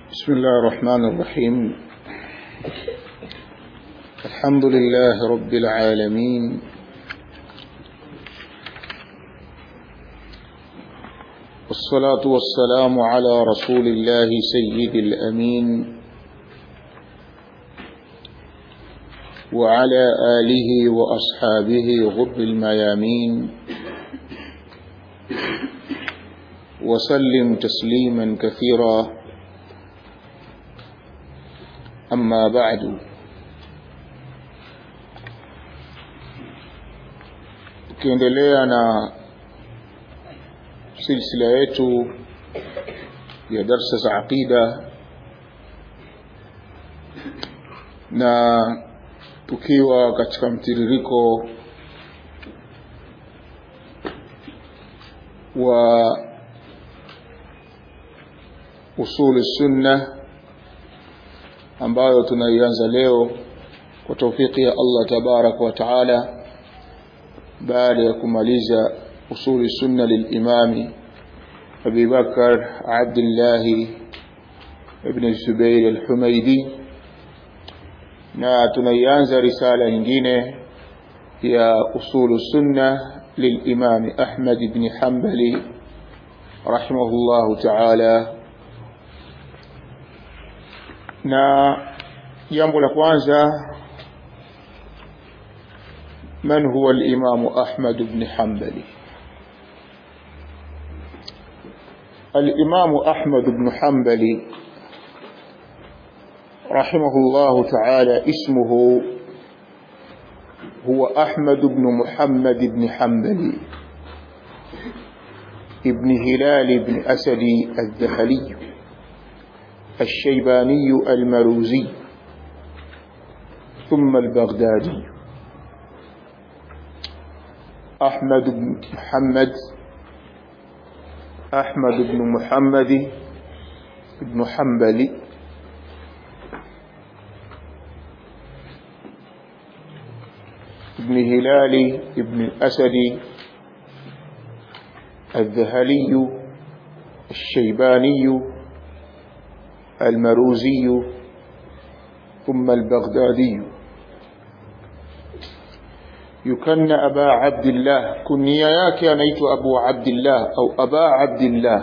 بسم الله الرحمن الرحيم الحمد لله رب العالمين والصلاة والسلام على رسول الله سيد الأمين وعلى آله وأصحابه غر الميامين وسلم تسليما كثيرا أما بعد tukiendelea na silsila yetu ya darsa za aqida na tukiwa katika mtiririko wa usuli sunna ambayo tunaianza leo kwa taufiki ya Allah tabaraka wa taala baada ya kumaliza usuli sunna lilimami Abi Bakar Abdullah ibn Zubair al-Humaidi na tunaianza risala nyingine ya usulu sunna للإمام أحمد بن حنبل رحمه الله تعالى na jambo la kwanza man huwa al-imam Ahmad ibn Hanbali al-imam Ahmad ibn Hanbali رحمه الله تعالى اسمه هو أحمد بن محمد بن حنبل ابن هلال بن أسد الذهلي الشيباني المروزي ثم البغدادي أحمد بن محمد أحمد بن محمد بن حنبل ابن هلال ابن الأسد الذهلي الشيباني المروزي ثم البغدادي يكن أبا عبد الله كنيا yake anaitwa Abu Abdullah au Aba Abdullah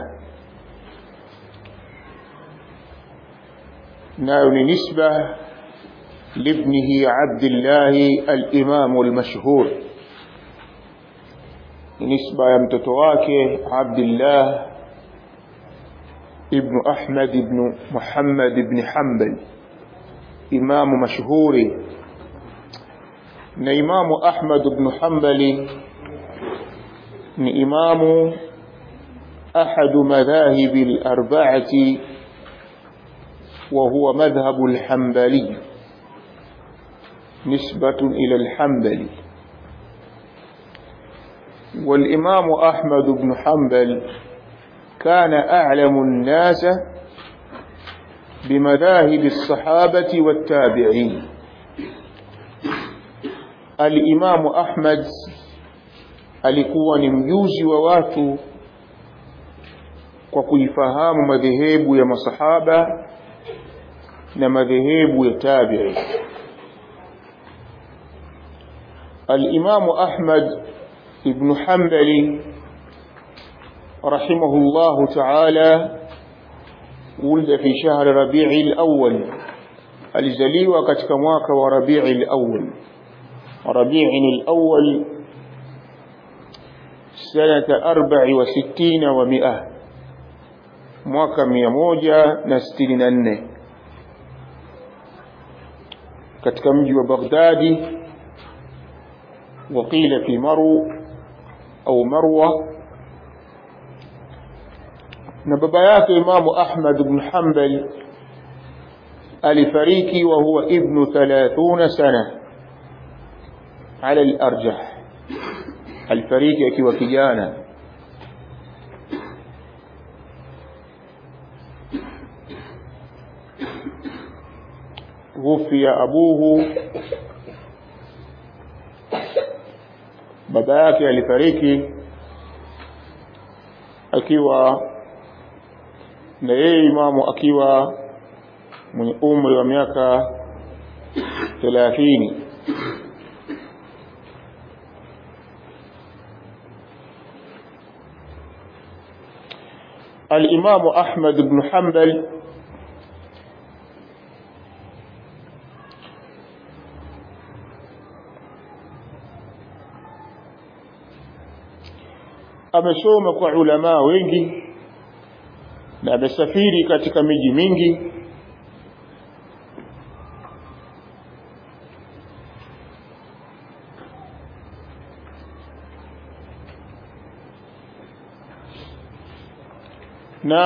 nayo ni nisba لابنه عبد الله الإمام المشهور نسبة يمتتواك عبد الله ابن أحمد بن محمد بن حنبل إمام مشهور إمام أحمد بن حنبل إمام أحد مذاهب الأربعة وهو مذهب الحنبلي نسبة إلى الحنبلي والإمام أحمد بن حنبل كان أعلم الناس بمذاهب الصحابة والتابعين الإمام أحمد alikuwa ni mjuzi wa watu kwa kuifahamu madhehebu ya masahaba na madhehebu ya tabi'i الإمام أحمد بن حنبل رحمه الله تعالى ولد في شهر ربيع الأول alizaliwa katika mwaka wa Rabi'i al-awwal Rabi'i al-awwal sanata 64 wa 100 mwaka 164 katika mji wa Baghdadi وقيل في مرو أو مروة نببيات إمام أحمد بن حنبل alifariki وهو ابن ثلاثون سنة على الأرجح alifariki akiwa kijana توفي أبوه baba yake alifariki akiwa na yeye imamu akiwa mwenye umri wa miaka thelathini الإمام أحمد بن حنبل amesoma kwa ulamaa wengi na amesafiri katika miji mingi na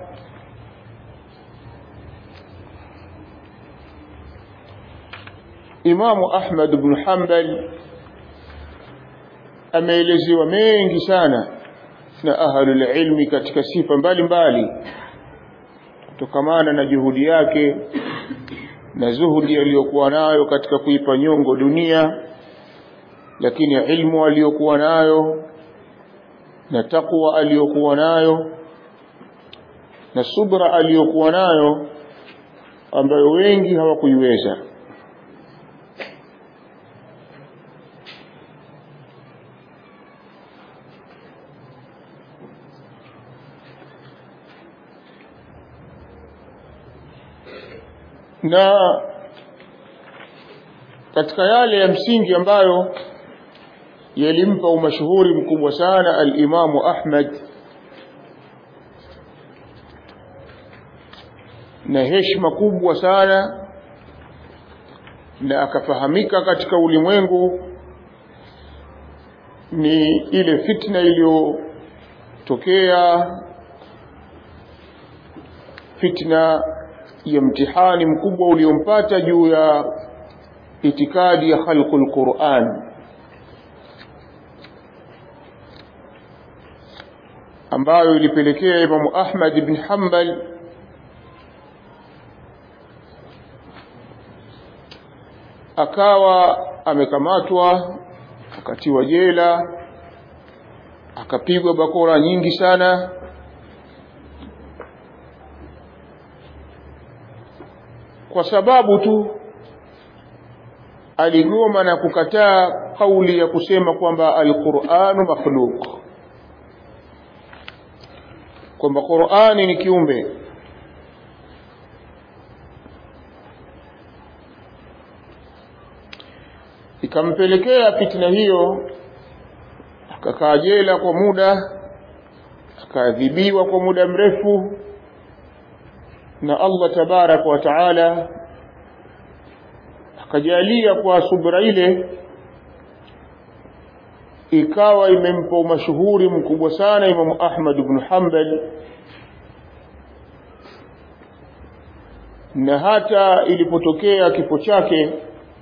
Imamu Ahmad ibn Hanbal ameelezewa mengi sana na ahlul ilmi katika sifa mbalimbali kutokamana na juhudi yake na zuhudi aliyokuwa nayo katika kuipa nyongo dunia lakini ilmu aliyokuwa nayo na takwa aliyokuwa nayo na subra aliyokuwa nayo ambayo wengi hawakuiweza na katika yale ya msingi ambayo yalimpa umashuhuri mkubwa sana al-Imamu Ahmad na heshima kubwa sana na akafahamika katika ulimwengu ni ile fitna iliyotokea fitna ya mtihani mkubwa uliompata juu ya itikadi ya khalqul Qur'an ambayo ilipelekea Imamu Ahmad ibn Hanbal akawa amekamatwa akatiwa jela akapigwa bakora nyingi sana kwa sababu tu aligoma na kukataa kauli ya kusema kwamba alquranu makhluq kwamba Qur'ani ni kiumbe ikampelekea fitna hiyo akakaa jela kwa muda akaadhibiwa kwa muda mrefu na Allah tabarak wa taala akajalia kwa subra ile ikawa imempa umashuhuri mkubwa sana Imam Ahmad ibn Hanbal na hata ilipotokea kifo chake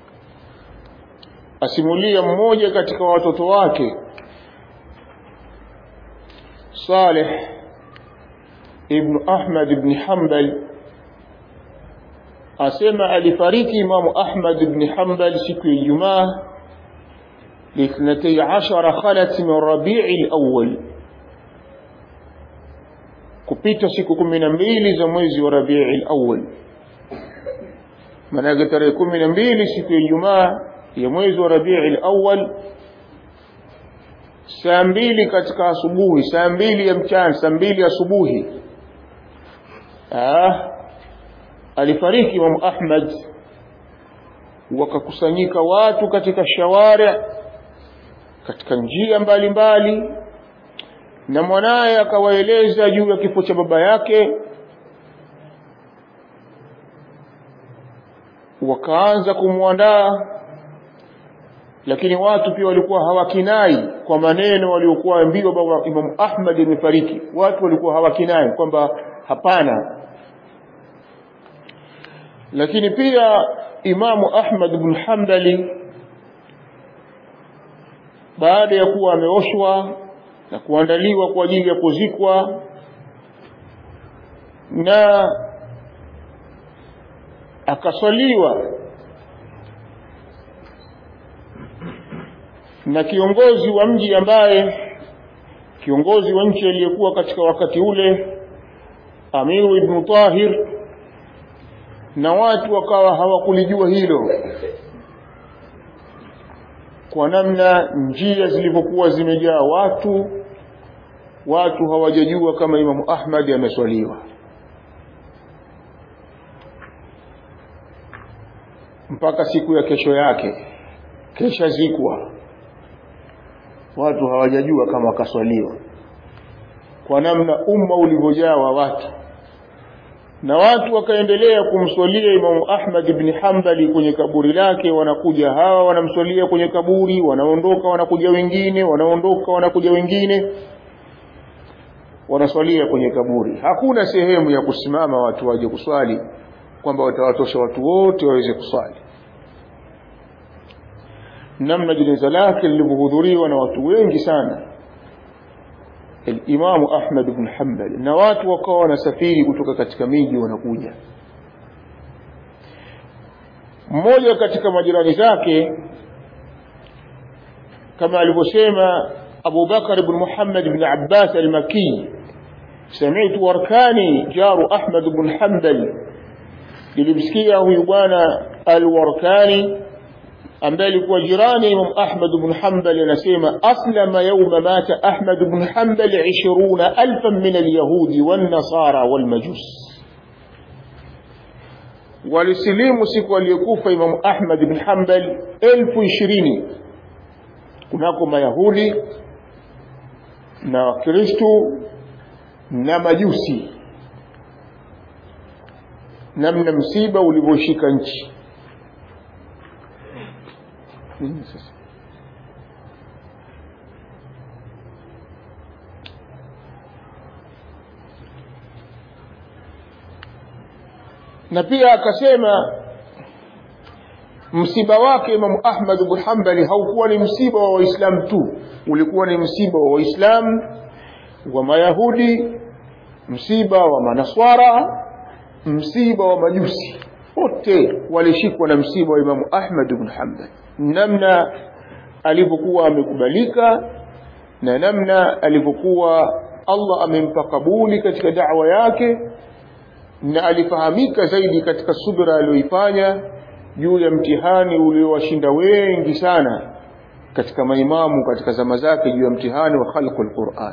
asimulia mmoja katika watoto wake Saleh ibn Ahmad ibn Hanbal asema alifariki Imamu Ahmad ibn Hanbal siku ya Ijumaa لاثنتي عشر خلت من ربيع الأول kupita siku kumi na mbili za mwezi wa Rabii al-Awwal maana tarehe kumi na mbili siku ya Ijumaa ya mwezi wa Rabii al-Awwal saa mbili katika asubuhi saa mbili ya mchana saa mbili asubuhi ah alifariki Imam Ahmad wakakusanyika watu katika shawari katika njia mbalimbali mbali, na mwanaye akawaeleza juu ya kifo cha baba yake wakaanza kumwandaa lakini watu pia walikuwa hawakinai kwa maneno waliokuwa ambiwa baba Imam Ahmad amefariki watu walikuwa hawakinai kwamba hapana lakini pia Imamu Ahmad ibn Hanbali baada ya kuwa ameoshwa na kuandaliwa kwa ajili ya kuzikwa na akaswaliwa na kiongozi wa mji ambaye kiongozi wa nchi aliyekuwa katika wakati ule Amiru ibn Tahir na watu wakawa hawakulijua hilo kwa namna njia zilivyokuwa zimejaa watu watu hawajajua kama imamu ahmadi ameswaliwa mpaka siku ya kesho yake kesha zikwa watu hawajajua kama akaswaliwa kwa namna umma ulivyojaa wa watu na watu wakaendelea kumswalia Imamu Ahmad ibn Hanbali kwenye kaburi lake. Wanakuja hawa wanamswalia kwenye kaburi, wanaondoka wanakuja wengine, wanaondoka wanakuja wengine, wanaswalia kwenye kaburi. Hakuna sehemu ya kusimama watu waje kuswali kwamba watawatosha watu wote waweze kuswali. Namna jeneza lake lilivyohudhuriwa na watu wengi sana Imamu Ahmad ibn Hanbal na watu wakawa wanasafiri kutoka katika miji wanakuja. Mmoja katika majirani zake kama alivyosema Abu Bakar ibn Muhammad ibn Abbas al-Makki, sami'tu Warkani jaru Ahmad ibn Hanbal, nilimsikia huyu bwana al-Warkani ambaye alikuwa jirani Imam Ahmad ibn Hanbal anasema aslama yawma mata Ahmad ibn Hanbal 20000 min al-yahudi wan-nasara wal-majus walisilimu siku aliyokufa Imam Ahmad ibn Hanbal elfu ishirini kunako mayahudi na wakristo na majusi namna msiba ulivyoshika nchi nini sasa na pia akasema msiba wake Imamu Ahmad bin Hanbali haukuwa ni msiba wa Waislamu tu, ulikuwa ni msiba wa Waislamu, wa Mayahudi, msiba wa Manaswara, msiba wa Majusi, wote walishikwa na msiba wa Imamu Ahmad bin Hanbali, namna alivyokuwa amekubalika na namna alivyokuwa Allah amempa kabuli katika da'wa yake na alifahamika zaidi katika subra aliyoifanya juu ya mtihani uliowashinda wengi sana katika maimamu katika zama zake juu ya mtihani wa khalqu alquran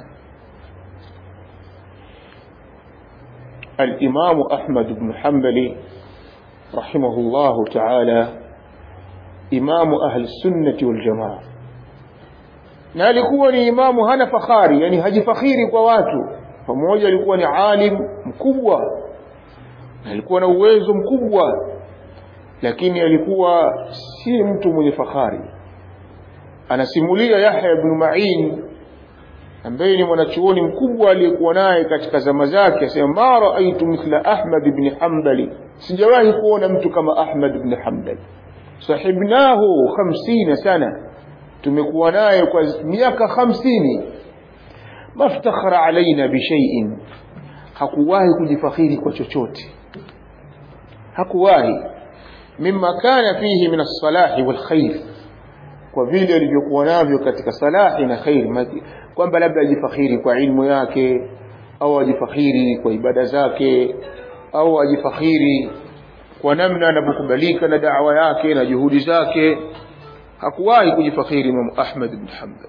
الإمام أحمد بن حنبل رحمه الله تعالى إمام أهل السنة والجماعة na alikuwa ni imamu hana fakhari yani hajifakhiri kwa watu pamoja alikuwa ni alim mkubwa alikuwa na uwezo mkubwa lakini alikuwa si mtu mwenye fahari anasimulia Yahya ibn Ma'in ambaye ni mwanachuoni mkubwa aliyekuwa naye katika zama zake asema ma raaitu mithla Ahmad ibn Hanbali sijawahi kuona mtu kama Ahmad ibn Hanbali sahibnahu 50 sana tumekuwa naye kwa miaka 50 maftakhara alaina bishai'in hakuwahi kujifakhiri kwa chochote hakuwahi mimma kana fihi min as-salahi wal khair kwa vile alivyokuwa navyo katika salahi na khair kwamba labda ajifakhiri kwa ilmu yake au ajifakhiri kwa ibada zake au ajifakhiri kwa namna anavyokubalika na da'wa yake na juhudi zake hakuwahi kujifakhiri Imam Ahmad ibn Hanbal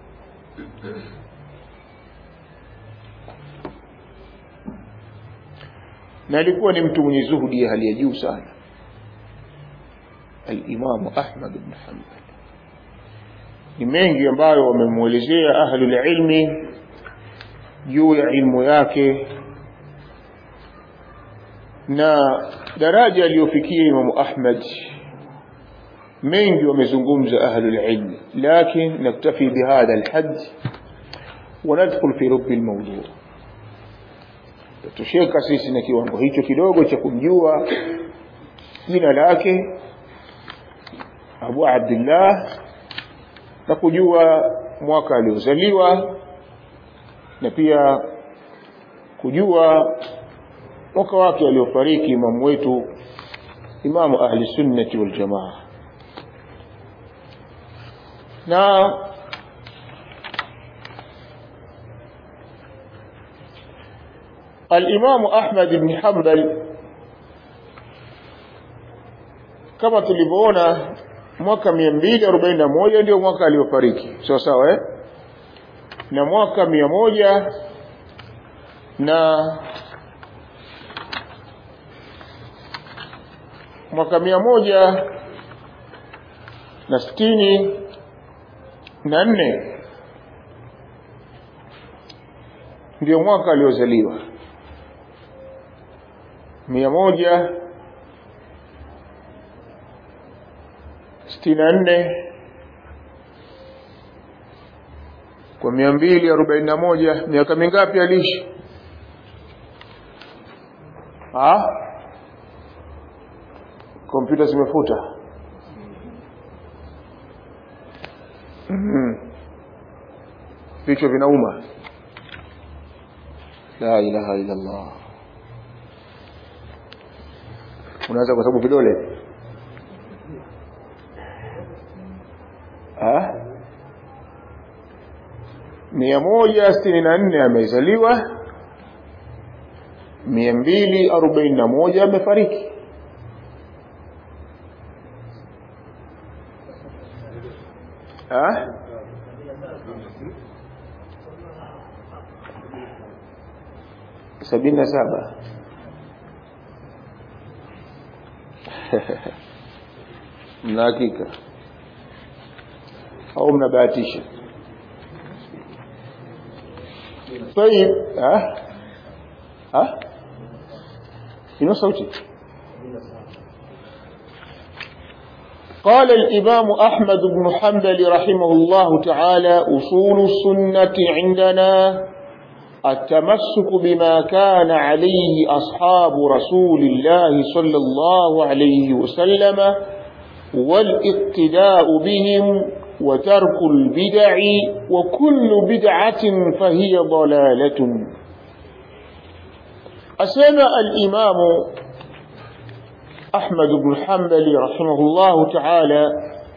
na alikuwa ni mtu mwenye zuhudi ya hali ya juu sana al-Imam Ahmad ibn Hanbal ni mengi ambayo wamemuelezea ahlul ilmi juu ya ilmu yake na daraja aliyofikia Imam Ahmad mengi wamezungumza ahlul ilmi lakini naktafi bihadha alhad وندخل في رب الموضوع tusheka sisi na kiwango hicho kidogo cha kumjua jina lake Abu Abdullah na kujua mwaka aliozaliwa na pia kujua mwaka wake aliofariki imamu wetu imamu ahli sunnati wal jamaa na الإمام أحمد بن حنبل kama tulivyoona mwaka mia mbili arobaini na moja ndio mwaka aliofariki sawa sawa eh? na mwaka mia moja na mwaka mia moja na sitini na nne ndio mwaka aliozaliwa mia moja sitini na nne kwa mia mbili arobaini na moja miaka mingapi aliishi kompyuta zimefuta vichwa vinauma la ilaha illa Allah unaanza kwa sababu vidole mia moja sitini na nne amezaliwa mia mbili arobaini na moja amefariki sabini na saba mna hakika au mnabahatisha طيب ها ها ina sauti قال الإمام أحمد بن حنبل رحمه الله تعالى أصول السنة عندنا التمسك بما كان عليه أصحاب رسول الله صلى الله عليه وسلم والاقتداء بهم وترك البدع وكل بدعة فهي ضلالة أسمى الإمام أحمد بن حنبل رحمه الله تعالى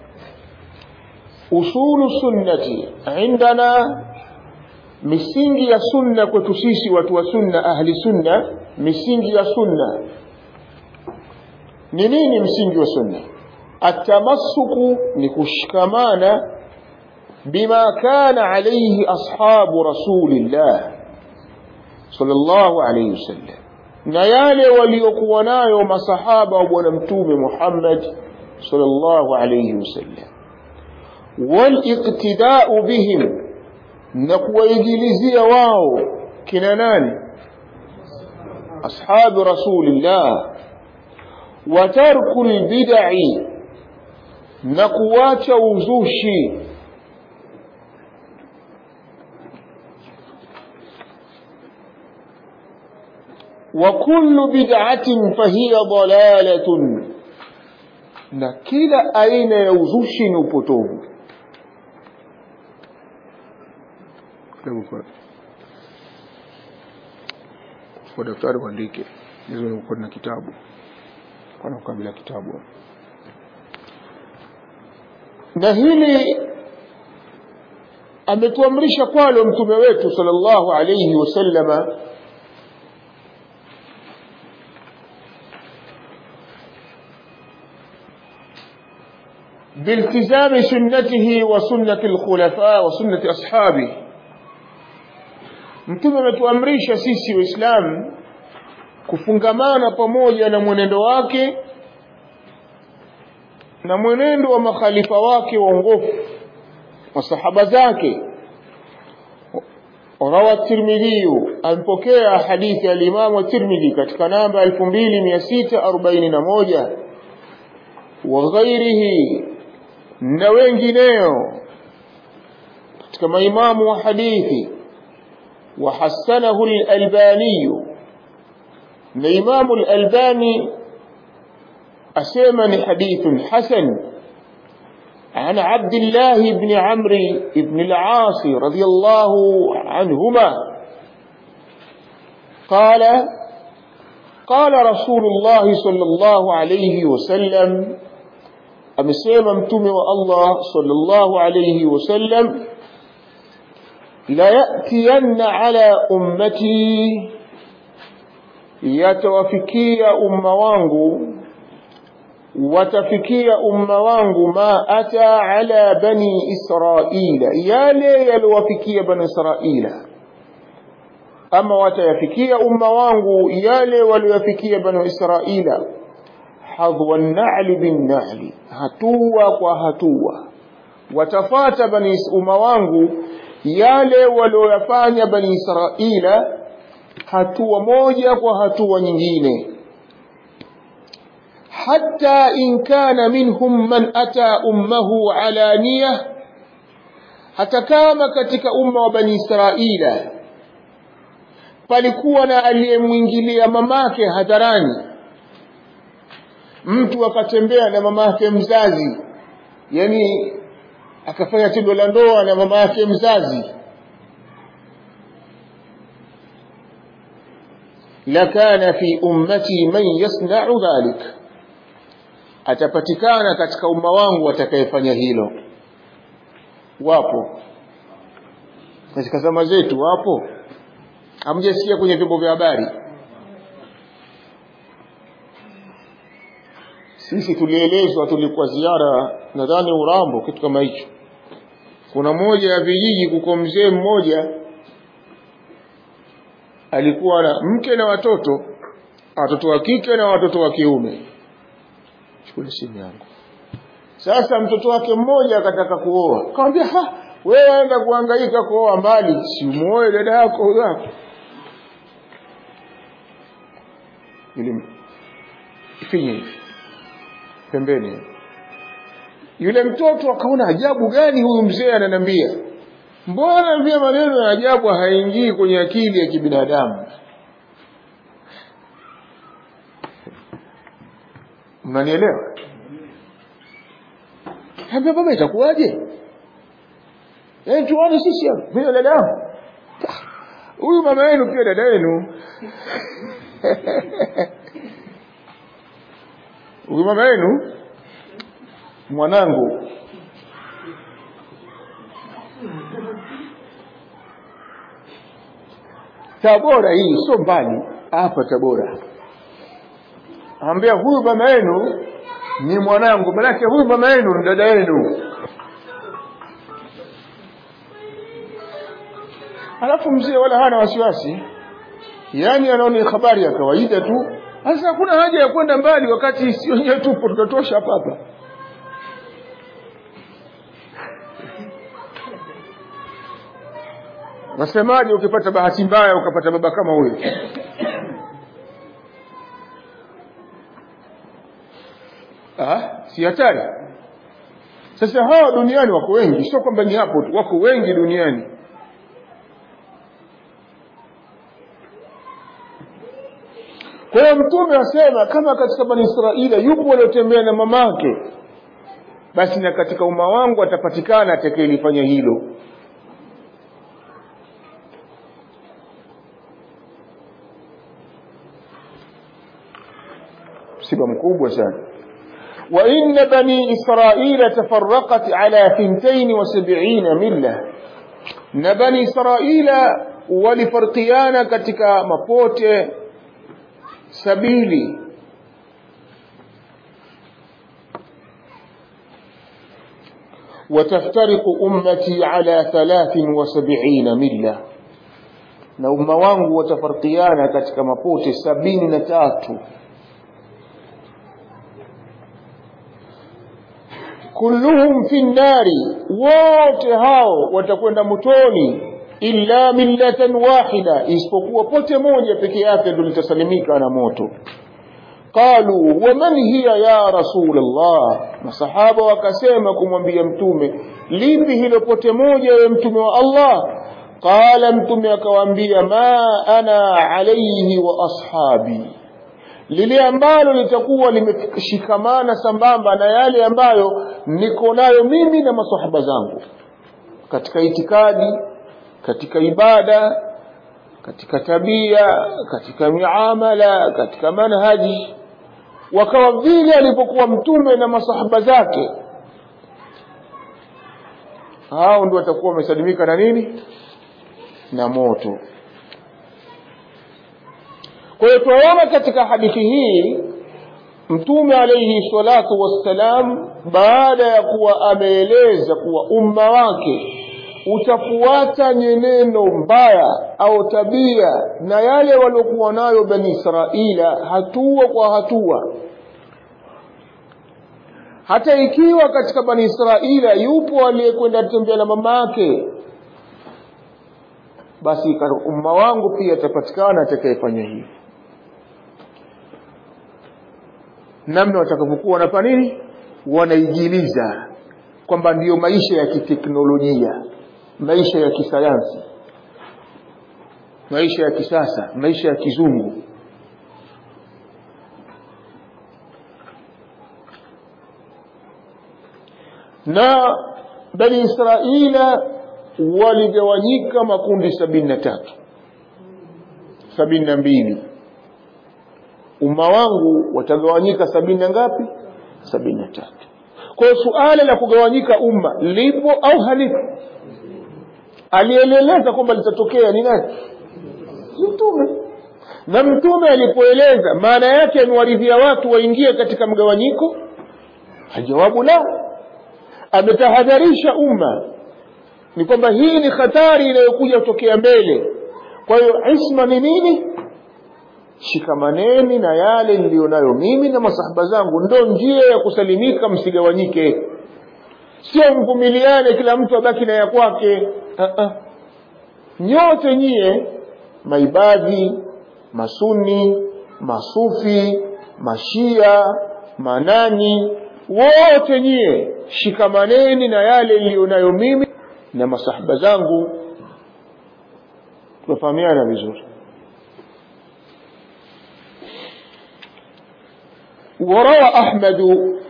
أصول السنة عندنا misingi ya sunna kwetu sisi watu wa sunna ahli sunna misingi ya sunna ni nini msingi wa sunna atamassuku ni kushikamana bima kana alayhi ashabu rasulillah sallallahu alayhi wasallam na yale waliokuwa nayo masahaba wa bwana mtume Muhammad sallallahu alayhi wasallam waliqtida'u bihim na kuwaigilizia wao kina nani ashabu rasulillah wa tarku albid'i na kuacha uzushi wa kullu bid'atin fahiya dalalatun na kila aina ya uzushi ni upotovu kwa daftari uandike hizo uko na kitabu kana kabla kitabu na hili ametuamrisha kwalo mtume wetu sallallahu alayhi wasallama بالتزام سنته وسنة الخلفاء وسنة أصحابه mtume ametuamrisha sisi waislamu kufungamana pamoja na mwenendo wake na mwenendo wa makhalifa wake waongofu masahaba zake rawa tirmidhiyu ampokea hadithi ya limamu tirmidhi katika namba 2641 wa ghairihi na wengineo katika maimamu wa hadithi وحسنه الألباني الإمام الألباني أسيمن حديث حسن عن عبد الله بن عمرو بن العاص رضي الله عنهما قال قال رسول الله صلى الله عليه وسلم أمسيما متوم الله صلى الله عليه وسلم لا يأتين على أمتي يتوفكي أم وانغو watafikia umma wangu ma ata ala bani israila yale yaliwafikia bani israila ama watayafikia umma wangu yale walioyafikia bani israila hadwa nali binnali hatua kwa hatua watafata bani umma wangu yale walioyafanya bani israila hatua moja kwa hatua nyingine حتى إن كان منهم من أتى أمه علانية hata kama katika umma wa bani israila palikuwa na aliyemwingilia mamake hadharani mtu akatembea na mamake mzazi yani akafanya tendo la ndoa na mama yake mzazi lakana fi ummati man yasna'u dhalik atapatikana katika umma wangu atakayefanya hilo wapo katika zama zetu wapo hamjasikia kwenye vyombo vya habari sisi tulielezwa tulikuwa ziara nadhani urambo kitu kama hicho kuna moja ya vijiji kuko mzee mmoja alikuwa na mke na watoto watoto wa kike na watoto wa kiume chukua simu yangu sasa mtoto wake mmoja akataka kuoa akamwambia ha wewe enda kuhangaika kuoa mbali si umuoe dada yako huyo hapo ili ifinye hivi pembeni yule mtoto akaona ajabu gani huyu mzee ananiambia mbona vile maneno ya ajabu haingii kwenye akili ya kibinadamu mnanielewa ambia baba itakuwaje yaani tuone sisi hapa mimi dada yangu huyu mama yenu pia dada yenu huyu mama yenu mwanangu Tabora hii sio mbali hapa Tabora. Ambia huyu mama yenu ni mwanangu, manake huyu mama yenu ni dada yenu. Alafu mzee wala hana wasiwasi, yaani anaona habari ya kawaida tu. Sasa hakuna haja ya kwenda mbali, wakati si wenyewe tupo, tutatosha hapa hapa. Nasemaje ukipata bahati mbaya ukapata baba kama huyo? Ah, si hatari. Sasa hawa duniani wako wengi, sio kwamba ni hapo tu, wako wengi duniani. Kwa hiyo Mtume asema kama katika Bani Israeli yupo waliotembea na mamake, basi na katika umma wangu atapatikana atakayelifanya hilo. msiba mkubwa sana وإن بني إسرائيل تفرقت على ثنتين وسبعين ملة na bani israila walifarkiana katika mapote sabili وتفترق أمتي على ثلاث وسبعين ملة na umma wangu watafarkiana katika mapote sabini na tatu kulluhum fi nnari wote hao watakwenda motoni illa millatan wahida isipokuwa pote moja peke yake ndio litasalimika na moto qalu waman hiya ya rasulullah masahaba wakasema kumwambia mtume lipi hilo pote moja ya mtume wa allah qala mtume akawaambia ma ana alayhi wa ashabi lile ambalo litakuwa limeshikamana sambamba na yale ambayo niko nayo mimi na masahaba zangu katika itikadi katika ibada katika tabia katika miamala katika manhaji wakawa vile alipokuwa mtume na masahaba zake hao ndio watakuwa wamesalimika na nini na moto kwa hiyo tunaona katika hadithi hii mtume alayhi salatu wassalam baada ya kuwa ameeleza kuwa umma wake utafuata nyenendo mbaya au tabia na yale waliokuwa nayo bani israila hatua kwa hatua hata ikiwa katika bani israila yupo aliyekwenda tembea na mama yake basi umma wangu pia atapatikana atakayefanya hivi namna watakavyokuwa wanafanya nini wanaijiliza kwamba ndiyo maisha ya kiteknolojia maisha ya kisayansi maisha ya kisasa maisha ya kizungu na bani israila waligawanyika makundi sabini na tatu sabini na mbili umma wangu watagawanyika sabini na ngapi sabini na tatu kwa hiyo suala la kugawanyika umma lipo au halipo alieleleza kwamba litatokea ni nani mtume na mtume alipoeleza maana yake amewaridhia watu waingie katika mgawanyiko jawabu la ametahadharisha umma ni kwamba hii ni hatari inayokuja kutokea mbele kwa hiyo isma ni nini shikamaneni na yale niliyonayo mimi na masahaba zangu ndo njia ya kusalimika msigawanyike sio mvumiliane kila mtu abaki na ya kwake uh-uh. nyote nyie maibadhi masuni masufi mashia manani wote nyie shikamaneni na yale niliyonayo mimi na masahaba zangu tunafahamiana vizuri وروى أحمد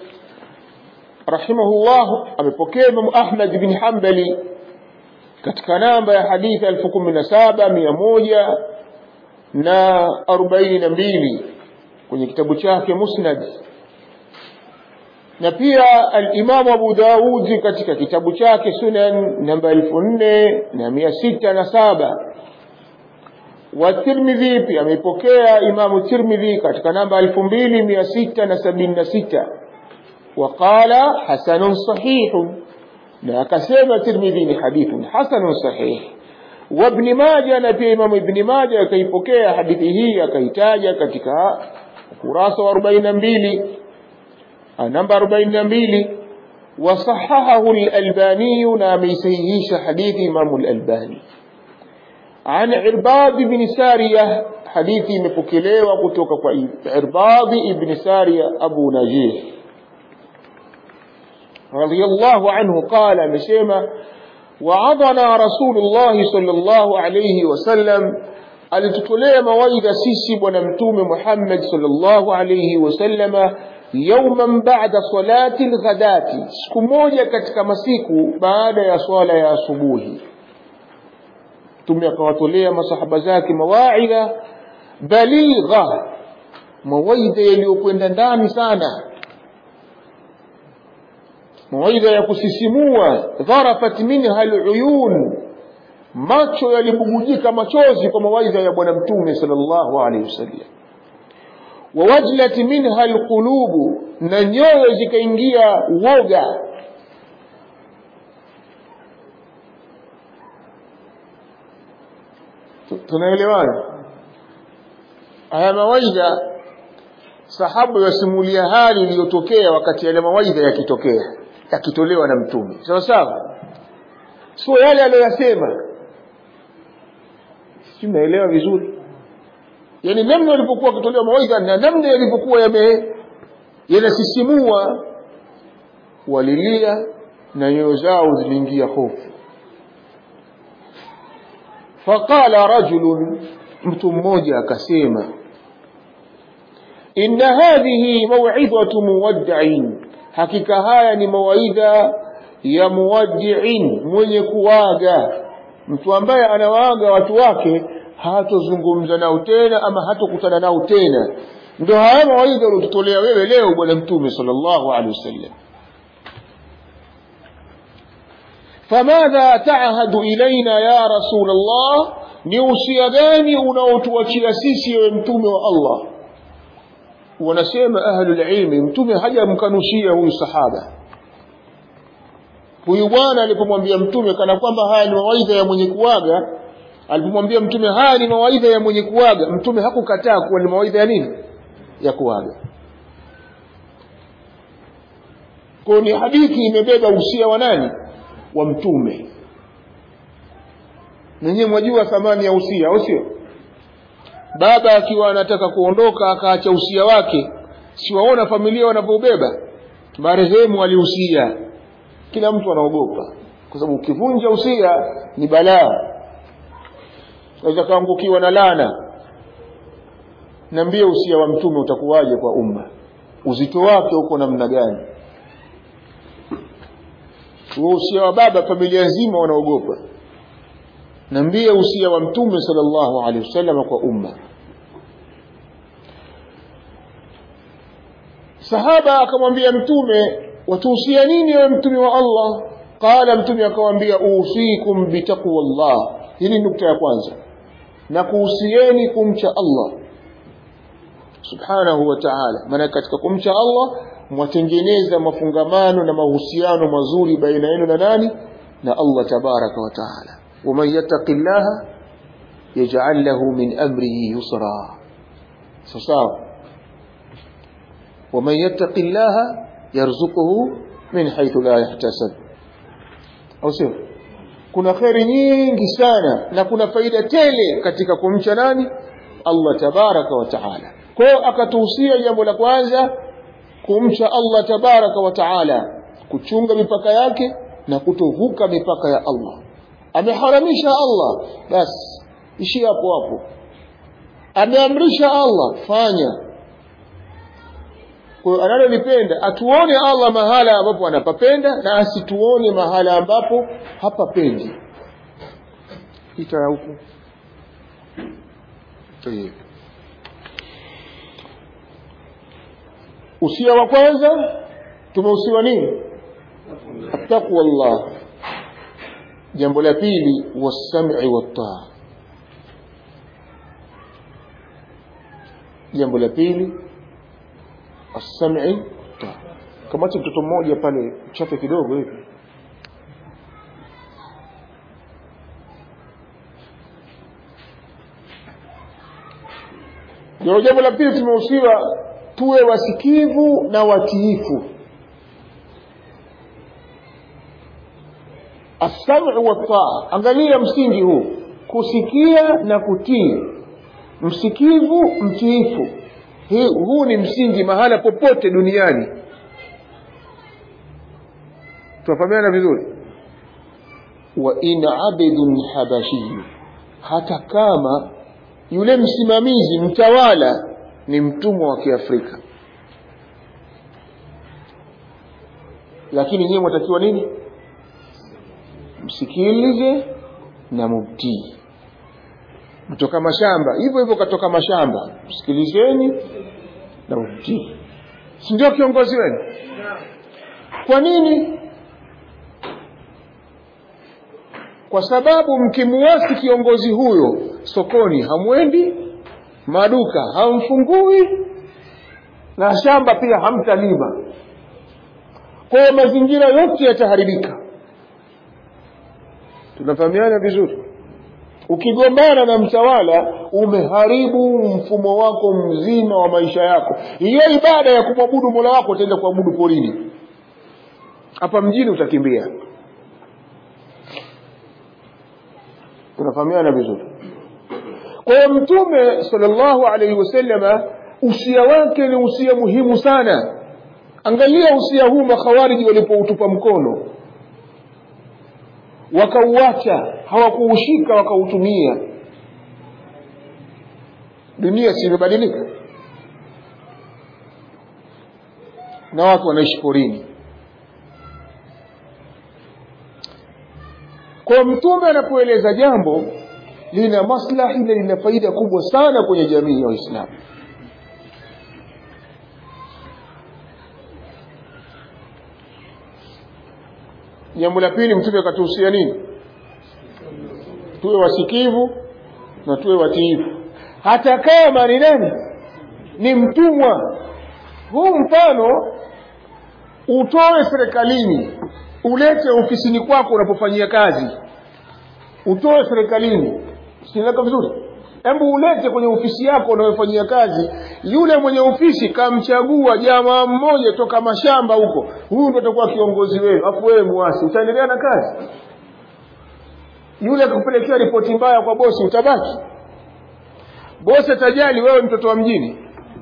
رحمه الله أمبوكي إمام أحمد بن حنبلي katika namba ya hadithi elfu kumi na saba mia moja na arobaini na mbili kwenye kitabu chake musnad na pia alimamu abu daudi katika kitabu chake sunan namba elfu nne na mia sita na saba والترمذي pia ameipokea imamu tirmidhi katika namba 2676 waqala hasanun sahihun na akasema tirmidhi ni hadithun hasanun sahih وابن ماجه na pia imamu ibn maja akaipokea hadithi hii akaitaja katika ukurasa wa 42 namba 42 وصححه الألباني نام يسيهيش حديث إمام الألباني عن عرباض بن سارية حديثي مفكليوة كتوك عرباض بن سارية أبو نجيح رضي الله عنه قال مشيمة وعظنا رسول الله صلى الله عليه وسلم alitutolea mawaidha sisi bwana mtume Muhammad sallallahu alayhi wasallama yawman ba'da salati alghadati siku moja katika masiku baada ya swala ya asubuhi mtume akawatolea masahaba zake mawaidha baligha mawaidha yaliyokwenda ndani sana mawaidha ya kusisimua dharafat minha aluyun macho yalibubujika machozi kwa mawaidha ya bwana mtume sallallahu alaihi wasallam wawajlat minha alqulubu na nyoyo zikaingia uoga tunaelewana haya mawaidha sahabu yasimulia hali iliyotokea wakati yale mawaidha yakitokea yakitolewa na mtume sawa sawa sio yale aliyoyasema si mnaelewa vizuri yani namna yalivyokuwa akitolewa mawaidha na namna yalivyokuwa yame yanasisimua walilia na nyoyo zao ziliingia hofu faqala rajulun mtu mmoja akasema inna hadhihi maw'idhatu muwaddi'in hakika haya ni mawaidha ya muwaddi'in mwenye kuwaga mtu ambaye anawaaga watu wake hatozungumza nao tena ama hatokutana nao tena ndio haya mawaidha uliotutolea wewe leo bwana mtume sallallahu alaihi wasallam فماذا تعهد إلينا يا رسول الله ni usia gani unaotuachia sisi ewe mtume wa Allah wanasema ahlulilmi mtume hajamkanushia huyu sahaba huyu bwana alipomwambia mtume kana kwamba haya ni mawaidha ya mwenye kuaga alipomwambia mtume haya ni mawaidha ya mwenye kuaga mtume hakukataa kuwa ni mawaidha ya nini ya kuaga kwa ni hadithi imebeba usia wa nani wa mtume nenyewe mwajua thamani ya usia au sio baba akiwa anataka kuondoka akaacha usia wake siwaona familia wanavyobeba marehemu aliusia kila mtu anaogopa kwa sababu ukivunja usia ni balaa unaweza kaangukiwa na lana niambie usia wa mtume utakuwaje kwa umma uzito wake uko namna gani huo usia wa baba familia nzima wanaogopa niambie usia wa mtume sallallahu alaihi wasallam kwa umma sahaba akamwambia mtume watuhusia nini ewe mtume wa allah qala mtume akamwambia usikum bitaqwa llah hili nukta ya kwanza na kuhusieni kumcha allah subhanahu wa ta'ala maana katika kumcha allah mwatengeneza mafungamano na mahusiano mazuri baina yenu na nani na allah tabaraka wa taala waman yattaqi llaha yaj'al lahu min amrihi yusra sawa waman yattaqi llaha yarzuquhu min haythu la yahtasab au sio kuna kheri nyingi sana na kuna faida tele katika kumcha nani Allah tabaraka wa taala kwa hiyo akatuhusia jambo la kwanza kumcha Allah tabaraka wa taala kuchunga mipaka yake na kutovuka mipaka ya Allah ameharamisha Allah basi ishi hapo hapo ameamrisha Allah fanya kwa analolipenda atuone Allah mahala ambapo anapapenda na asituone mahala ambapo hapapendi ita huku usia wa kwanza tumeusiwa nini attaqwa Allah jambo la pili wasam'i wattaa jambo la pili السمع kamacha mtoto mmoja pale chape kidogo hivi ndio jambo la pili tumehusiwa tuwe wasikivu na watiifu asamu wataa angalia msingi huu kusikia na kutii msikivu mtiifu huu ni msingi mahala popote duniani tunafahamiana vizuri wa in abidun habashiyu hata kama yule msimamizi mtawala ni mtumwa wa kiafrika lakini nyewe mwatakiwa nini msikilize na mumtii mtoka mashamba hivyo hivyo katoka mashamba msikilizeni na umtii si ndio kiongozi wenu kwa nini kwa sababu mkimuasi kiongozi huyo sokoni hamwendi maduka hamfungui na shamba pia hamtalima kwa hiyo mazingira yote yataharibika tunafahamiana vizuri ukigombana na mtawala umeharibu mfumo wako mzima wa maisha yako hiyo ibada ya kumwabudu mola wako utaenda kuabudu porini hapa mjini utakimbia tunafahamiana vizuri kwa hiyo mtume salllahu alaihi wasallama usia wake ni usia muhimu sana angalia usia huu makhawariji walipoutupa mkono wakauacha hawakuushika wakautumia dunia si imebadilika na watu wanaishi porini kwa mtume anapoeleza jambo lina maslahi na lina faida kubwa sana kwenye jamii ya waislamu jambo la pili mtume akatuhusia nini tuwe wasikivu na tuwe watiifu hata kama ni nani ni mtumwa huu mfano utoe serikalini ulete ofisini kwako unapofanyia kazi utoe serikalini sinaeleka vizuri hebu ulete kwenye ofisi yako unayofanyia kazi yule mwenye ofisi kamchagua jamaa mmoja toka mashamba huko huyu ndo atakuwa kiongozi wenu afu wewe muasi utaendelea na kazi yule akupelekea ripoti mbaya kwa bosi utabaki bosi atajali wewe mtoto wa mjini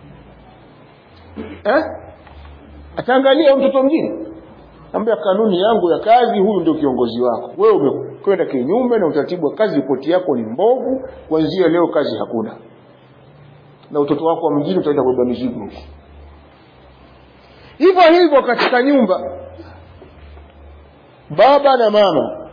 eh? ataangalia mtoto wa mjini ambia kanuni yangu ya kazi huyu ndio kiongozi wako wewe umekwenda kinyume na utaratibu wa kazi ripoti yako ni mbovu kuanzia leo kazi hakuna na utoto wako wa mjini utaenda kubeba mizigo huko hivyo hivyo katika nyumba baba na mama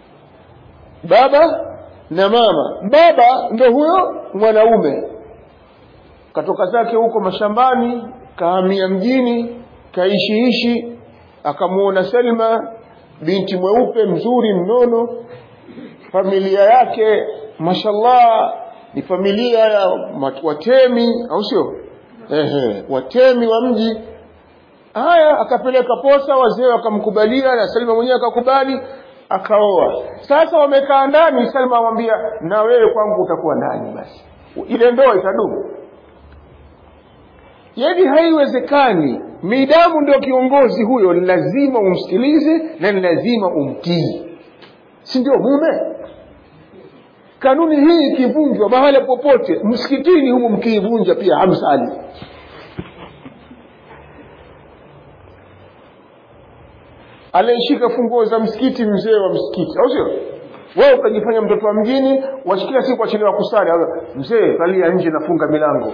baba na mama baba ndo huyo mwanaume katoka zake huko mashambani kahamia mjini kaishiishi akamwona Selma binti mweupe mzuri mnono familia yake mashallah ni familia ya watemi au sio ehe watemi wa mji haya akapeleka posa wazee wakamkubalia na Selma mwenyewe akakubali akaoa sasa wamekaa ndani Selma amwambia na wewe kwangu utakuwa ndani basi ile ndoa itadumu yaani haiwezekani midamu ndio kiongozi huyo ni lazima umsikilize na ni lazima umtii si ndio mume kanuni hii ikivunjwa mahala popote msikitini humu mkiivunja pia hamsali anayeshika funguo za msikiti mzee wa msikiti au sio wewe ukajifanya mtoto wa mjini washikia siku wachelewa kusali mzee kalia nje nafunga milango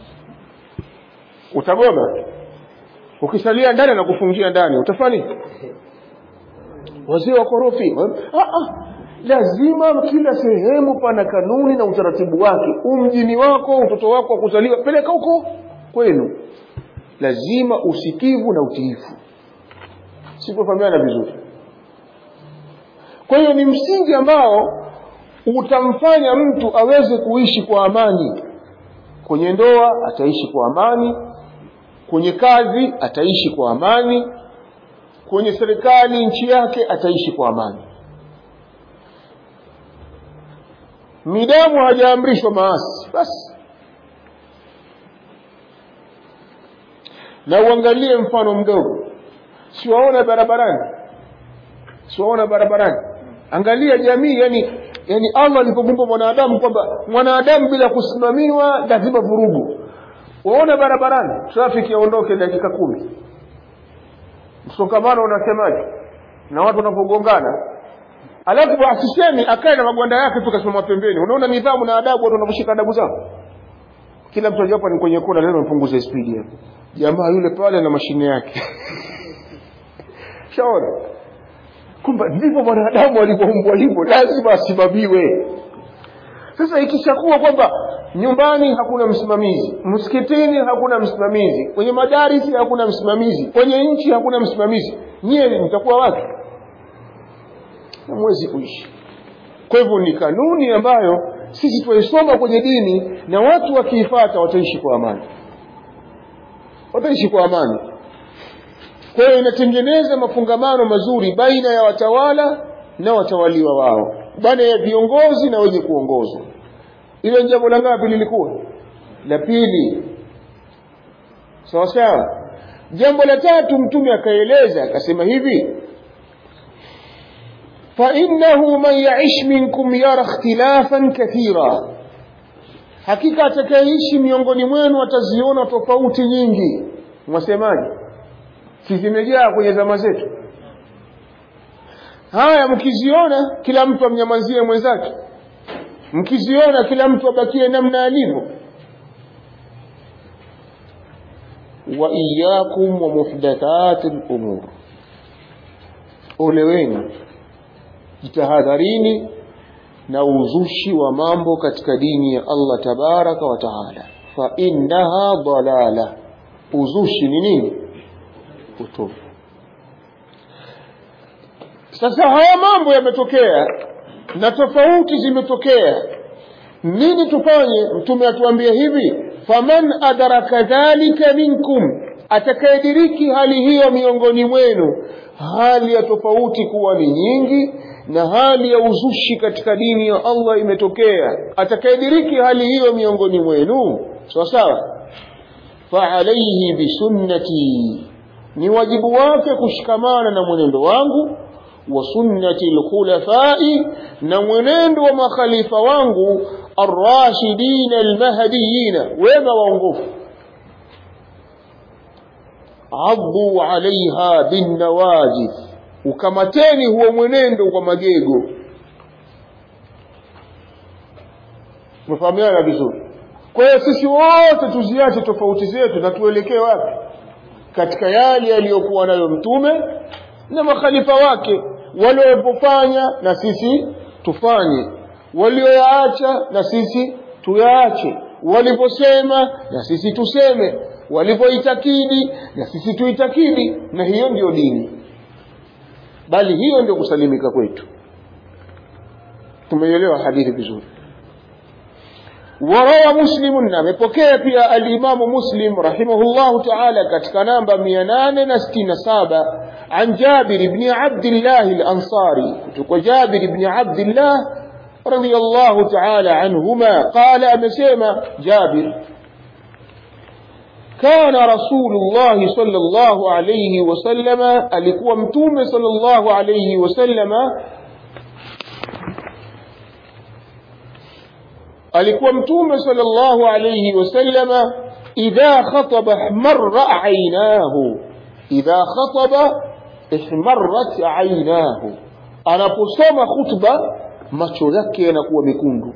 utagoma ukisalia ndani na kufungia ndani utafanya wazee wa korofi ah, ah. lazima kila sehemu pana kanuni na utaratibu wake umjini wako utoto wako wa kuzaliwa peleka huko kwenu lazima usikivu na utiifu sikufahamiana vizuri kwa hiyo ni msingi ambao utamfanya mtu aweze kuishi kwa amani kwenye ndoa ataishi kwa amani kwenye kazi ataishi kwa amani kwenye serikali nchi yake ataishi kwa amani midamu hajaamrishwa maasi basi na uangalie mfano mdogo siwaona barabarani siwaona barabarani angalia jamii yani yani allah alipomumba mwanadamu kwamba mwanadamu bila kusimamiwa lazima vurugu waona barabarani trafiki yaondoke dakika kumi msongamano unasemaje na watu wanapogongana alafu asisemi akae na magwanda yake tu kasimama pembeni unaona nidhamu na adabu watu wanavyoshika adabu zao kila mtu ajapo ni kwenye kona leo mpunguze spidi hapo jamaa yule pale na mashine yake shaona kwamba ndivyo mwanadamu alivyoumbwa hivyo lazima asimamiwe sasa ikishakuwa kwamba nyumbani hakuna msimamizi msikitini hakuna msimamizi kwenye madarisi hakuna msimamizi kwenye nchi hakuna msimamizi nyie mtakuwa watu hamwezi kuishi kwa hivyo ni kanuni ambayo sisi tunaisoma kwenye dini na watu wakiifata wataishi kwa amani wataishi kwa amani kwa hiyo inatengeneza mafungamano mazuri baina ya watawala na watawaliwa wao baina ya viongozi na wenye kuongozwa ile jambo la ngapi lilikuwa la pili sawa sawa jambo la tatu mtume akaeleza akasema hivi فإنه من يعش منكم يرى اختلافا كثيرا hakika atakayeishi miongoni mwenu ataziona tofauti nyingi mwasemaje si zimejaa kwenye zama zetu haya mkiziona kila mtu amnyamazie mwenzake mkiziona kila mtu abakie namna alivyo wa iyakum wa muhdathati lumur ole wenu jitahadharini na uzushi wa mambo katika dini ya Allah tabaraka wa taala fa innaha dalala uzushi ni nini utofu sasa haya mambo yametokea na tofauti zimetokea nini tufanye mtume atuambie hivi faman adraka dhalika minkum atakayediriki hali hiyo miongoni mwenu hali ya tofauti kuwa ni nyingi na hali ya uzushi katika dini ya Allah imetokea atakayediriki hali hiyo miongoni mwenu sawa sawa faalaihi bisunnati ni wajibu wake kushikamana na mwenendo wangu wa sunnati lkhulafai na mwenendo wa makhalifa wangu arrashidina almahdiyina wema waongofu addu alaiha binnawajid ukamateni huo mwenendo kwa magego mefahamiana vizuri kwa hiyo sisi wote tuziache tofauti zetu na tuelekee wapi katika yale yaliyokuwa nayo mtume na makhalifa wake waliopofanya na sisi tufanye walioyaacha na sisi tuyaache waliposema na sisi tuseme walipoitakidi na sisi tuitakidi na hiyo ndiyo dini bali hiyo ndio kusalimika kwetu tumeielewa hadithi vizuri وروى مسلم نمepokea pia al-Imam Muslim rahimahullah ta'ala katika namba 867 عن جابر بن عبد الله الأنصاري kutoka جابر بن عبد الله رضي الله تعالى عنهما قال أمسيما جابر كان رسول الله صلى الله عليه وسلم alikuwa mtume صلى الله عليه وسلم alikuwa mtume sallallahu alayhi wasallama idha khataba ihmarra aynahu idha khataba ihmarrat aynahu anaposoma khutba macho yake yanakuwa mekundu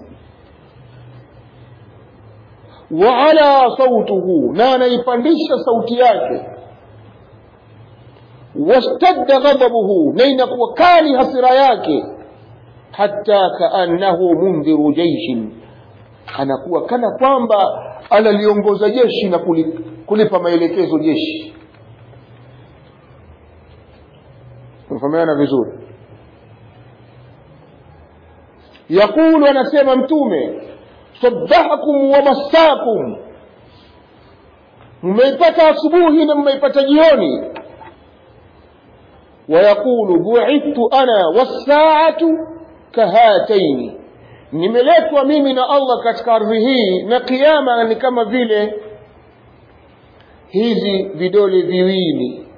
wa ala sautuhu na anaipandisha sauti yake washtadda ghadabuhu na inakuwa kali hasira yake hatta kaannahu mundhiru jaishin anakuwa kana kwamba analiongoza jeshi na kulipa maelekezo jeshi tunafahamiana vizuri yaqulu anasema mtume sabahakum wa masakum mmeipata asubuhi na mmeipata jioni ويقول بعثت أنا والساعة كهاتين nimeletwa mimi na Allah katika ardhi hii na kiyama ni kama vile hizi vidole viwili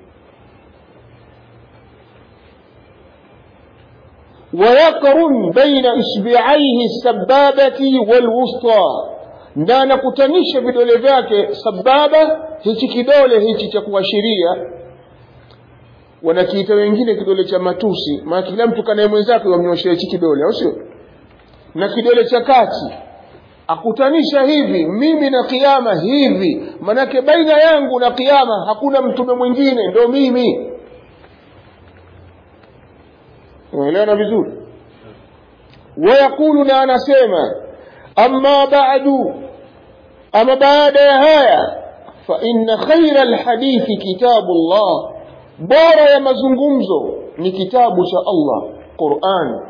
ويقرن بين إصبعيه السبابة والوسطى na anakutanisha vidole vyake sababa hichi kidole hichi cha kuashiria wanakiita wengine kidole cha matusi maana kila mtu kanaye mwenzake wamnyoshea hichi kidole au sio na kidole cha kati akutanisha hivi mimi na kiama hivi manake baina yangu na kiama hakuna mtume mwingine ndo mimi unaelewana vizuri wayaqulu na anasema amma ba'du ama baada ya haya fa inna khaira alhadithi kitabu llah bora ya mazungumzo ni kitabu cha allah quran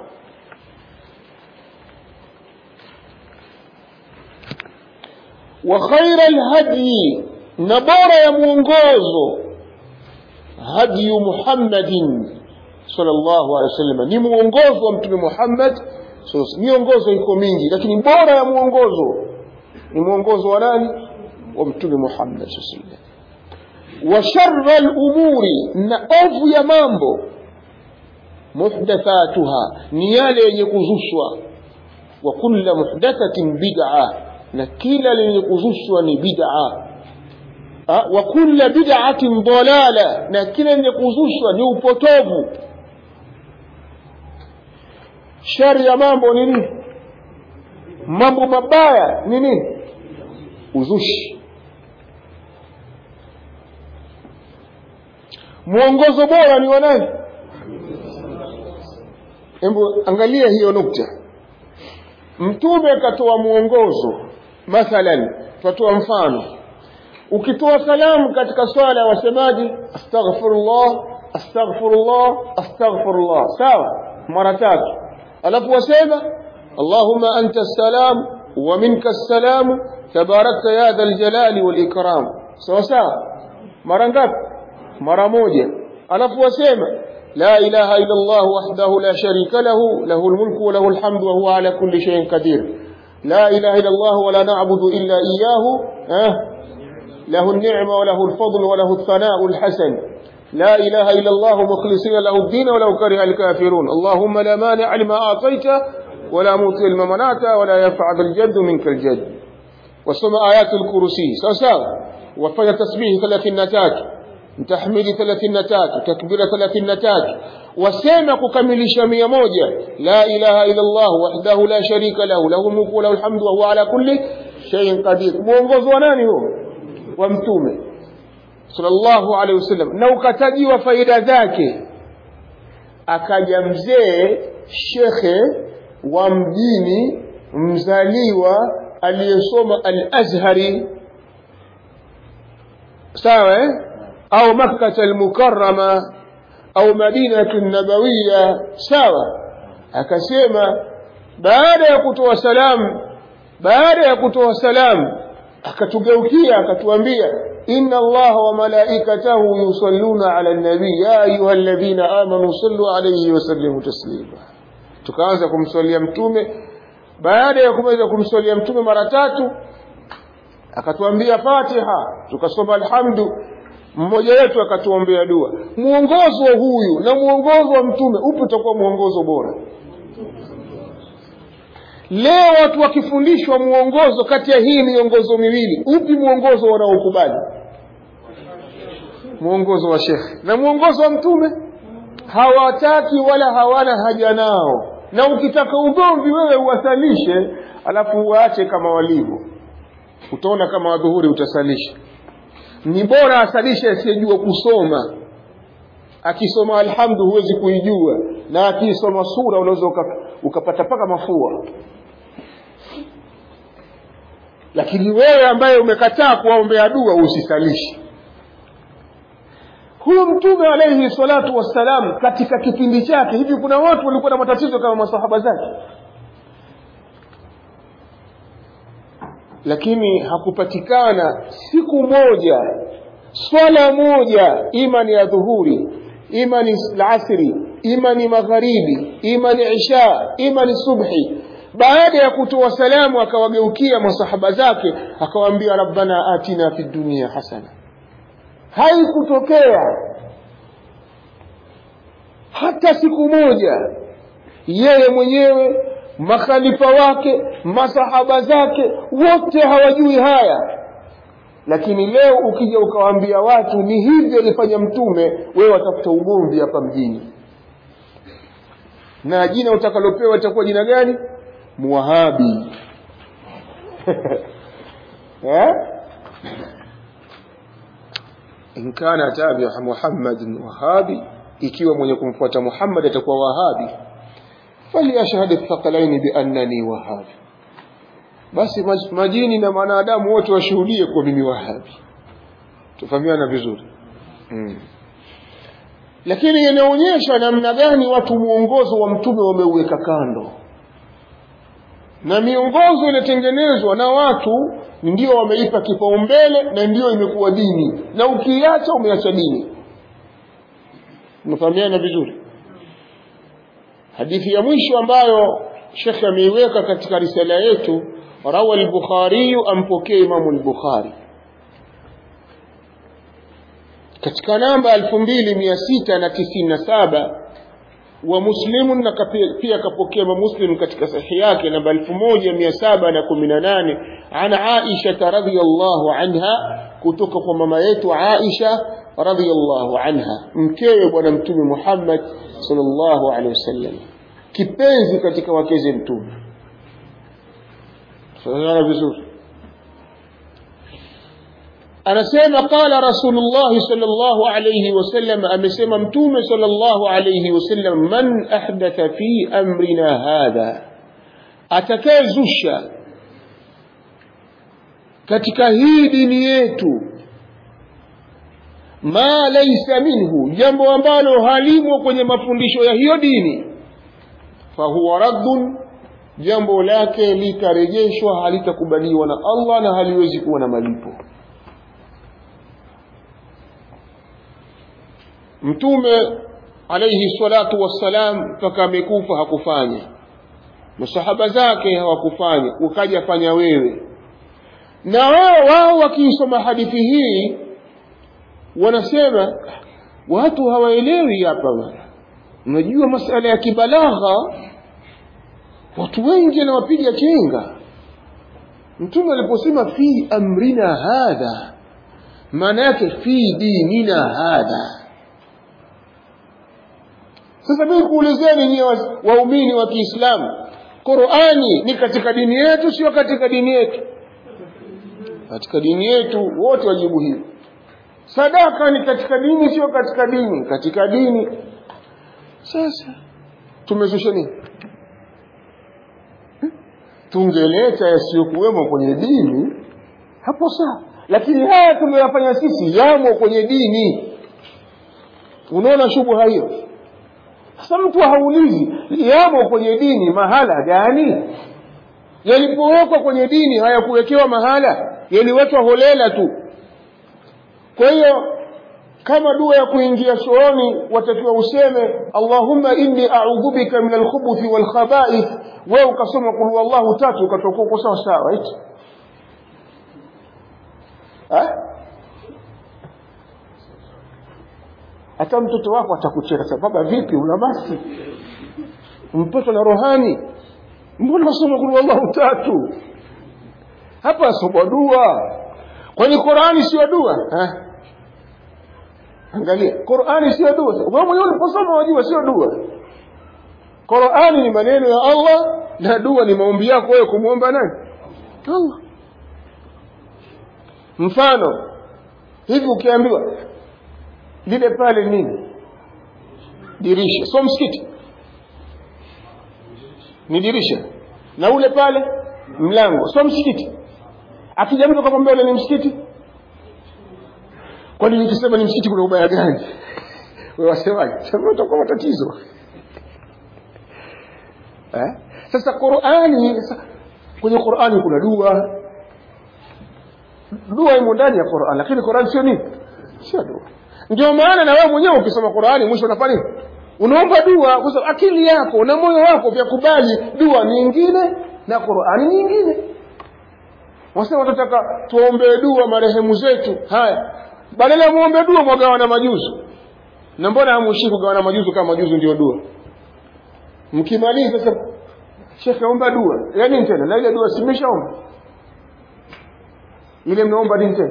وخير الهدي نبار يا mwongozo هدي محمد صلى الله عليه وسلم ni mwongozo wa mtume Muhammad miongozo iko mingi lakini bora ya mwongozo ni mwongozo wa nani wa mtume Muhammad sallallahu alaihi wasallam wa sharra al-umuri na ovu ya mambo muhdathatuha ni yale yenye kuzushwa wa kullu muhdathatin bid'ah na kila lenye kuzushwa ni bid'a wa kulla bid'atin dalala na kila lenye kuzushwa ni upotovu shari ya mambo ni nini mambo mabaya ni nini uzushi mwongozo bora ni wa nani hebu angalia hiyo nukta mtume akatoa mwongozo mathalan tutatoa mfano ukitoa salamu katika swala wasemaji astaghfirullah astaghfirullah astaghfirullah sawa mara tatu alafu wasema allahumma anta salam wa minka salam tabarakta ya dha aljalali wal ikram sawa sawa mara ngapi mara moja alafu wasema la ilaha illa Allah wahdahu la sharika lahu lahu almulku wa lahu alhamdu wa huwa ala kulli shay'in qadir la ilaha illa Allah wa la na'budu illa iyyahu eh له النعمة وله الفضل وله الثناء الحسن لا إله إلا الله مخلصين له الدين ولو كره الكافرون اللهم لا مانع لما أعطيت ولا موطي لما منعت ولا ينفع ذا الجد منك الجد وسمع آيات الكرسي سوساو وفي تسبيح ثلاثين نتاك تحميد ثلاثين نتاك تكبير ثلاثين نتاك وسمع ككمل شمية موجة لا إله إلا الله وحده لا شريك له له الملك وله الحمد وهو على كل شيء قدير mwongozo wa nani huo wa mtume sallallahu alaihi wasallam na ukatajiwa faida zake akaja mzee shekhe wa mjini mzaliwa aliyesoma al-Azhari sawa eh? au Makkah al-Mukarrama au Madinatu Nabawiya sawa akasema baada ya kutoa salamu baada ya kutoa salamu akatugeukia akatuambia inna allaha wa malaikatahu yusalluna ala nabii ya ayuha alladhina amanu sallu alayhi wa sallimu taslima tukaanza kumswalia mtume baada ya kumaliza kumswalia mtume mara tatu akatuambia fatiha tukasoma alhamdu mmoja wetu akatuombea dua mwongozo huyu na mwongozo wa mtume upi utakuwa mwongozo bora leo watu wakifundishwa mwongozo kati ya hii miongozo miwili upi mwongozo wanaokubali mwongozo wa shekhe na mwongozo wa mtume hawataki wala hawana haja nao na ukitaka ugomvi wewe uwasalishe alafu uwaache kama walivyo utaona kama wadhuhuri utasalisha ni bora asalishe asiyejua kusoma akisoma alhamdu huwezi kuijua na akisoma sura unaweza ukapata paka mafua lakini wewe ambaye umekataa kuwaombea dua usisalishi huyu mtume alayhi salatu wassalam katika kipindi chake hivi kuna watu walikuwa na matatizo kama masahaba zake lakini hakupatikana siku moja swala moja ima ni ya dhuhuri ima ni alasri ima ni magharibi ima ni isha ima ni subhi baada ya kutoa salamu akawageukia masahaba zake akawaambia rabbana atina fi dunia hasana haikutokea hata siku moja yeye mwenyewe makhalifa wake masahaba zake wote hawajui haya lakini leo ukija ukawaambia watu ni hivi alifanya mtume wewe watafuta ugomvi hapa mjini na jina utakalopewa itakuwa jina gani muwahabi eh? in kana tabia muhammadin wahabi ikiwa mwenye kumfuata muhammad atakuwa wahabi falyashhad thaqalaini biannani wahabi basi majini na wanadamu wote washuhudie kwa mimi wahabi tufahamiana vizuri mm. lakini inaonyesha namna gani watu mwongozo wa mtume wameuweka kando na miongozo inatengenezwa na watu ndio wameipa kipaumbele na ndio imekuwa dini na ukiacha umeacha dini unafahamiana vizuri hadithi ya mwisho ambayo shekhe ameiweka katika risala yetu rawa al-bukhari ampokee imamu al-bukhari katika namba 2697 wa muslimun na pia kapokea muslim katika sahihi yake namba 1718 an aisha radhiyallahu anha kutoka kwa mama yetu aisha radhiyallahu anha mkewe bwana mtume Muhammad sallallahu alaihi wasallam kipenzi katika wakeze mtume tunaona vizuri anasema qala rasulullah sallallahu alayhi wasallam amesema mtume sallallahu alayhi wasallam man ahdatha fi amrina hadha atakayezusha katika hii dini yetu ma laysa minhu jambo ambalo halimo kwenye mafundisho ya hiyo dini fahuwa raddun jambo lake litarejeshwa halitakubaliwa na Allah na haliwezi kuwa na malipo mtume alaihi salatu wassalam mpaka amekufa hakufanya masahaba zake hawakufanya ukaja fanya wewe na wao wao wakiisoma hadithi hii wanasema watu hawaelewi hapa bwana unajua masala ya kibalagha watu wengi anawapiga chenga mtume aliposema fi amrina hadha maana yake fi dinina hadha sasa mimi kuulizeni nyie waumini wa kiislamu qurani ni katika dini yetu sio katika dini yetu katika dini yetu wote wajibu hili sadaka ni katika dini sio katika dini katika dini sasa tumezusha nini tungeleta yasiyokuwemo kwenye dini hapo sawa lakini haya tumeyafanya sisi yamo kwenye dini unaona shubha hiyo sasa mtu haulizi yamo kwenye dini mahala gani yalipowekwa kwenye dini hayakuwekewa mahala yaliwekwa holela tu kwa hiyo kama dua ya kuingia chooni watakiwa useme allahumma inni audhu bika min alkhubuthi walkhabaith wewe ukasoma kul wallahu tatu ukatoka uko sawa sawa eti hata mtoto wako atakucheka sababu vipi una basi mtoto na rohani mbona wasoma kul wallahu tatu hapa asoma dua kwani qurani sio dua ha? angalia qurani sio dua wewe mwenyewe uliposoma wajua sio dua qurani ni maneno ya allah na dua ni maombi yako wewe kumwomba nani allah mfano hivi ukiambiwa lile pale nini dirisha sio msikiti ni dirisha na ule pale mlango sio msikiti akija mtu akamwambia ule ni msikiti kwani nikisema ni msikiti kuna ubaya gani wewe wasemaje sema utakuwa matatizo eh? sasa qurani kwenye qurani kuna dua dua imo ndani ya qurani lakini qurani sio nini sio dua ndio maana na wewe mwenyewe ukisoma qurani mwisho unafanya nini unaomba dua kwa sababu akili yako na moyo wako vyakubali dua nyingine na qurani nyingine wasema tunataka tuombee dua marehemu zetu haya badala ya muombe dua mwagawana majuzu na mbona hamuishi kugawana majuzu kama majuzu ndio dua mkimaliza sasa shekhe omba dua ya nini tena na ile dua simeshaomba ile mnaomba nini tena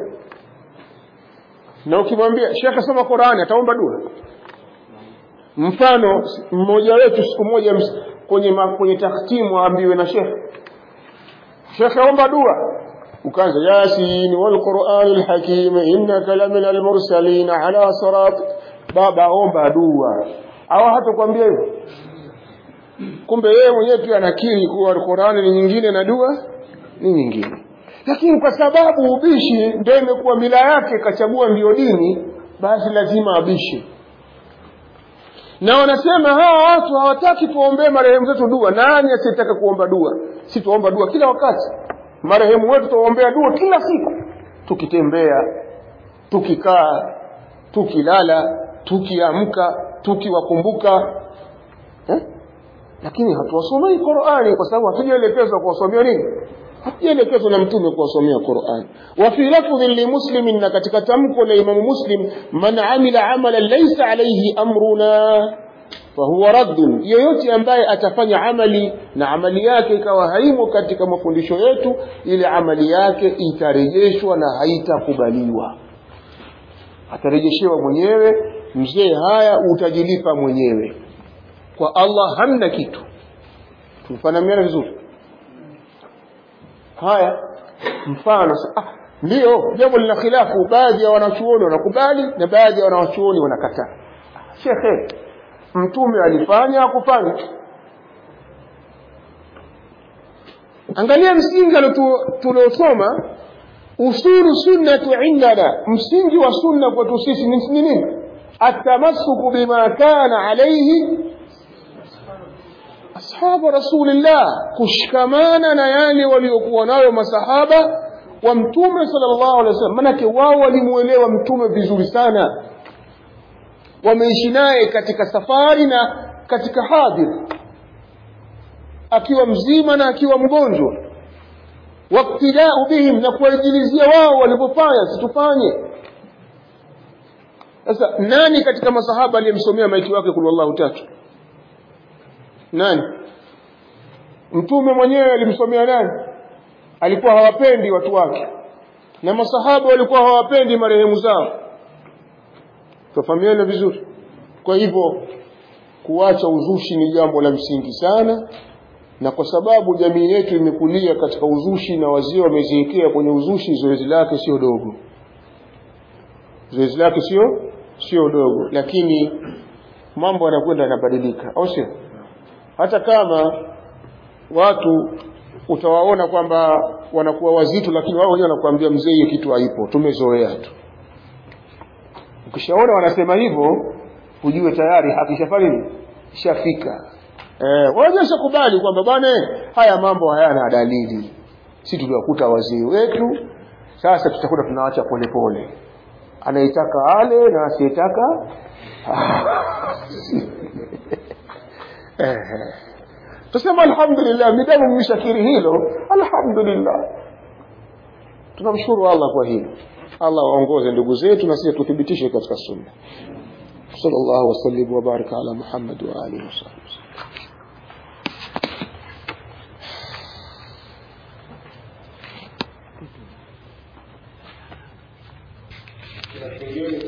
na ukimwambia shekhe soma qurani ataomba dua mfano mmoja wetu siku moja kwenye kwenye takhtimu aambiwe na shekhe shekhe omba dua ukaanza yasin walqurani lhakim innaka lamina almursalin ala sirat baba omba dua au hata kuambia hivyo kumbe yeye mwenyewe pia anakiri kuwa qurani ni nyingine na dua ni nyingine lakini kwa sababu ubishi ndio imekuwa mila yake kachagua ndio dini basi lazima abishe na wanasema hawa watu hawataki tuombee marehemu zetu dua nani asiyetaka kuomba dua si tuomba dua kila wakati marehemu wetu tuwaombea dua kila siku tukitembea tukikaa tukilala tukiamka tukiwakumbuka eh? lakini hatuwasomei qurani kwa sababu hatujaelekezwa kuwasomea nini hatujaelekezwa na mtume kuwasomea qurani wa fi lafdhin limuslimin na katika tamko la imamu muslim man amila amalan laisa alaihi amruna fahuwa raddun yoyote ambaye atafanya amali na amali yake ikawa haimo katika mafundisho yetu ile amali yake itarejeshwa na haitakubaliwa atarejeshewa mwenyewe mzee haya utajilipa mwenyewe kwa allah hamna kitu tumefanamiana vizuri haya mfano ah, ndio jambo lina khilafu baadhi ya wanachuoni wanakubali na baadhi ya wanachuoni wanakataa shekhe mtume alifanya akufanya angalia msingi tuliosoma usulu sunnatu indana msingi wa sunna kwetu sisi ni nini atamassuku bima kana alaihi ashabu rasulillah kushikamana na yale waliokuwa nayo masahaba wa mtume sallallahu alaihi wasallam manake wao walimuelewa mtume vizuri sana wameishi naye katika safari na katika hadhir akiwa mzima na akiwa mgonjwa waktidau bihim na kuwaijilizia wao walivyofanya situfanye sasa nani katika masahaba aliyemsomea maiti wake kul wallahu tatu nani mtume mwenyewe alimsomea nani alikuwa hawapendi watu wake na masahaba walikuwa hawapendi marehemu zao tufahamiane vizuri kwa hivyo kuacha uzushi ni jambo la msingi sana na kwa sababu jamii yetu imekulia katika uzushi na wazee wameziwekea kwenye uzushi zoezi lake sio dogo zoezi lake sio sio dogo lakini mambo yanakwenda yanabadilika au sio hata kama watu utawaona kwamba wanakuwa wazito lakini wao wenyewe wanakuambia mzee hiyo kitu haipo tumezoea tu ukishaona wanasema hivyo ujue tayari hakishafanya nini ishafika eh waonyesha kubali kwamba bwana haya mambo hayana dalili si tuliwakuta wazee wetu sasa tutakuwa tunaacha polepole anaitaka ale na asiyetaka eh tusema alhamdulillah midamu mmeshakiri hilo alhamdulillah tunamshukuru Allah kwa hilo Allah waongoze ndugu zetu na sisi tuthibitishe katika sunna sallallahu wasallim wa baraka ala muhammad wa alihi wasallam Kuna kingine